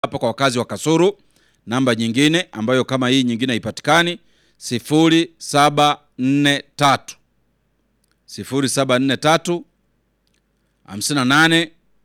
hapa kwa wakazi wa Kasuru. Namba nyingine ambayo kama hii nyingine haipatikani 0743 0743 58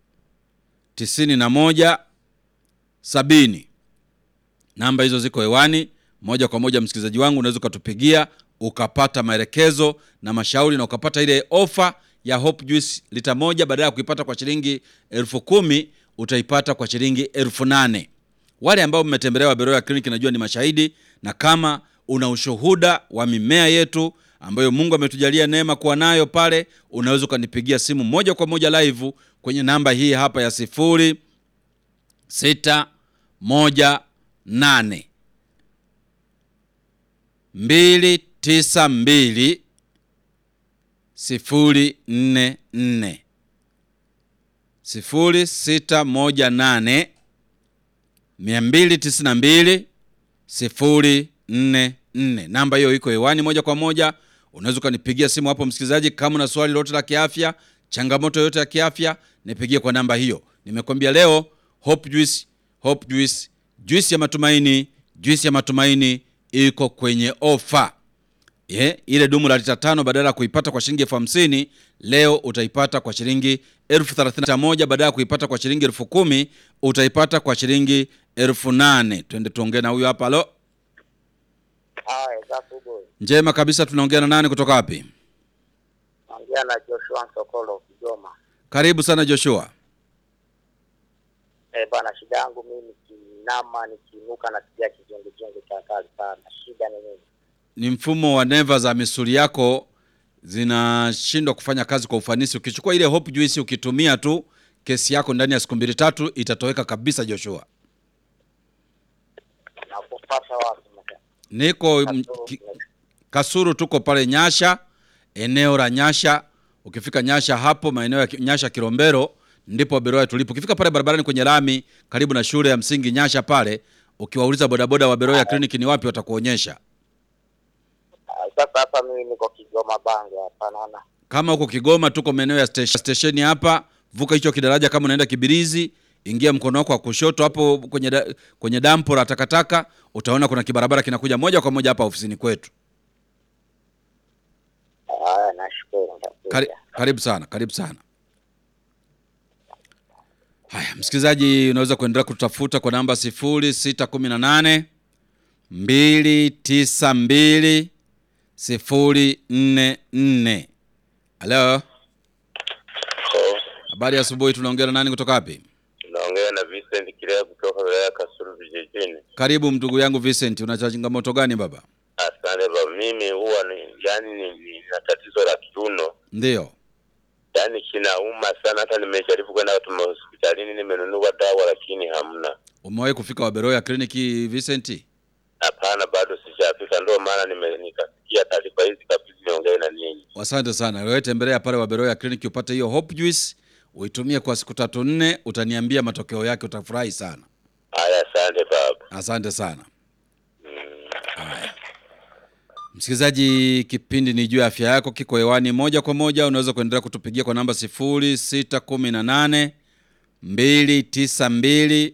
91 sabini. Namba hizo ziko hewani moja kwa moja. Msikilizaji wangu, unaweza ukatupigia ukapata maelekezo na mashauri na ukapata ile ofa ya Hope Juice lita moja, badala ya kuipata kwa shilingi elfu kumi utaipata kwa shilingi elfu nane. Wale ambao mmetembelea Waberoya Clinic najua ni mashahidi, na kama una ushuhuda wa mimea yetu ambayo Mungu ametujalia neema kuwa nayo pale, unaweza ukanipigia simu moja kwa moja live kwenye namba hii hapa ya sifuri sita moja nane mbili tisa mbili sifuri nne nne sifuri sita moja nane mia mbili tisini na mbili sifuri nne nne. Namba hiyo iko hewani moja kwa moja, unaweza ukanipigia simu hapo msikilizaji, kama una swali lolote la kiafya, changamoto yoyote ya kiafya, nipigie kwa namba hiyo. Nimekwambia leo Hope Juice, Hope Juice, juice ya matumaini, juice ya matumaini iko kwenye ofa. Ye, ile dumu la lita tano badala ya kuipata kwa shilingi elfu hamsini leo utaipata kwa shilingi elfu thelathini na moja badala ya kuipata kwa shilingi elfu kumi utaipata kwa shilingi elfu nane Twende tuongee na huyu hapa. Halo, Haya, safi boy. njema kabisa. Tunaongea na nani kutoka wapi? Naongea na Joshua Sokolo Kigoma. Karibu sana Joshua. Eh, bana, shida yangu mimi nikinama nikiinuka na kijia kizunguzungu cha kali sana. Shida ni nini? Ni mfumo wa neva za misuli yako zinashindwa kufanya kazi kwa ufanisi. Ukichukua ile Hope Juice ukitumia tu, kesi yako ndani ya siku mbili tatu itatoweka kabisa. Joshua, Na kupata wapi mke? niko m- ki- Kasuru, tuko pale Nyasha, eneo la Nyasha. Ukifika Nyasha hapo maeneo ya Ki- Nyasha Kilombero, ndipo Waberoya tulipo. Ukifika pale barabarani kwenye lami karibu na shule ya msingi Nyasha pale, ukiwauliza bodaboda wa Beroya Clinic ni wapi, watakuonyesha. Ah, Sasa hapa mimi niko Kigoma Bange hapa naona. Kama huko Kigoma, tuko maeneo ya station- stesheni hapa, vuka hicho kidaraja. Kama unaenda Kibirizi, ingia mkono wako wa kushoto hapo kwenye da, kwenye dampo la takataka, utaona kuna kibarabara kinakuja moja kwa moja hapa ofisini kwetu. Haya, nashukuru nitakuja. Kari, karibu sana, karibu sana. Haya, msikilizaji, unaweza kuendelea kutafuta kwa namba 0618 292 044. Halo, habari ya asubuhi. Tunaongea na nani kutoka wapi? Naongea na Vincent Kilea kutoka wilaya ya Kasulu vijijini. Karibu ndugu yangu Vincent, una changamoto gani baba? Asante baba, mimi huwa ni yani ni, ni, na tatizo la kiuno, Ndiyo, yani kinauma sana. Hata nimejaribu kwenda tuma hospitalini, nimenunua dawa lakini hamna. umewahi kufika Waberoya kliniki Vincent? Hapana, bado sijafika, ndio maana nime- nikasikia taarifa hizi kabisa, niongee na ninyi. Asante sana. Wewe tembelea pale Waberoya kliniki upate hiyo Hope Juice, uitumie kwa siku tatu nne, utaniambia matokeo yake, utafurahi sana. Haya, asante baba. Asante sana. Haya, msikilizaji, kipindi ni juu ya afya yako, kiko hewani moja kwa moja. Unaweza kuendelea kutupigia kwa namba 0618 292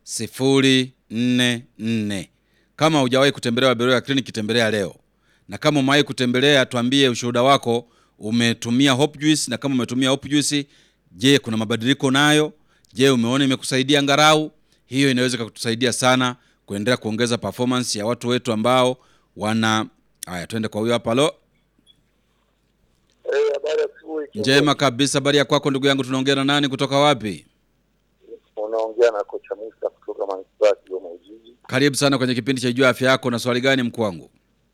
044. Kama hujawahi kutembelea Waberoya kliniki, tembelea leo, na kama umewahi kutembelea, tuambie ushuhuda wako. Umetumia Hope Juice, na kama umetumia Hope Juice, je, kuna mabadiliko nayo? Je, umeona imekusaidia ngarau? Hiyo inaweza kutusaidia sana kuendelea kuongeza performance ya watu wetu ambao wana haya. Twende kwa huyo hapa. Halo, Eh, habari ya asubuhi. njema kabisa. Habari ya kwako ndugu yangu, tunaongea na nani kutoka wapi? Unaongea na kocha Musa kutoka manispaa ya Kigoma Ujiji. Karibu sana kwenye kipindi cha juu ya afya yako. Na swali gani mkuu wangu?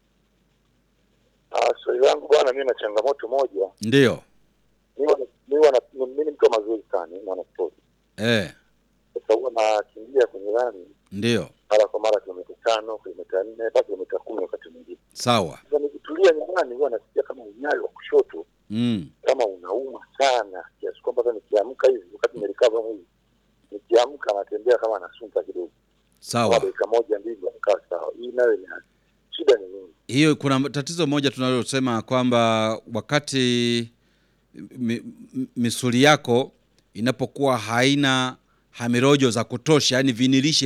Ah, swali langu bwana, mimi na changamoto moja. Ndiyo, Mimi wana- mimi wana- mimi ni mtu wa mazoezi sana, mimi mwana sport. eh, Sasa huwa nakimbia kwenye lami ndiyo, mara kwa mara kilomita tano, kilomita nne, hata kilomita kumi wakati mwingine. sawa. Sasa nikitulia nyumbani huwa nasikia kama unyayo wa kushoto Mm, kama unauma sana kiasi kwamba hata nikiamka hivi wakati nimelikava mwili nikiamka natembea kama nasunta kidogo, kama sawa. dakika moja mbili nakaa sawa. Hii nayo ni shida ni nini? Hiyo kuna tatizo moja tunalosema kwamba wakati mi, mi- misuli yako inapokuwa haina hamirojo za kutosha, yani vinilishe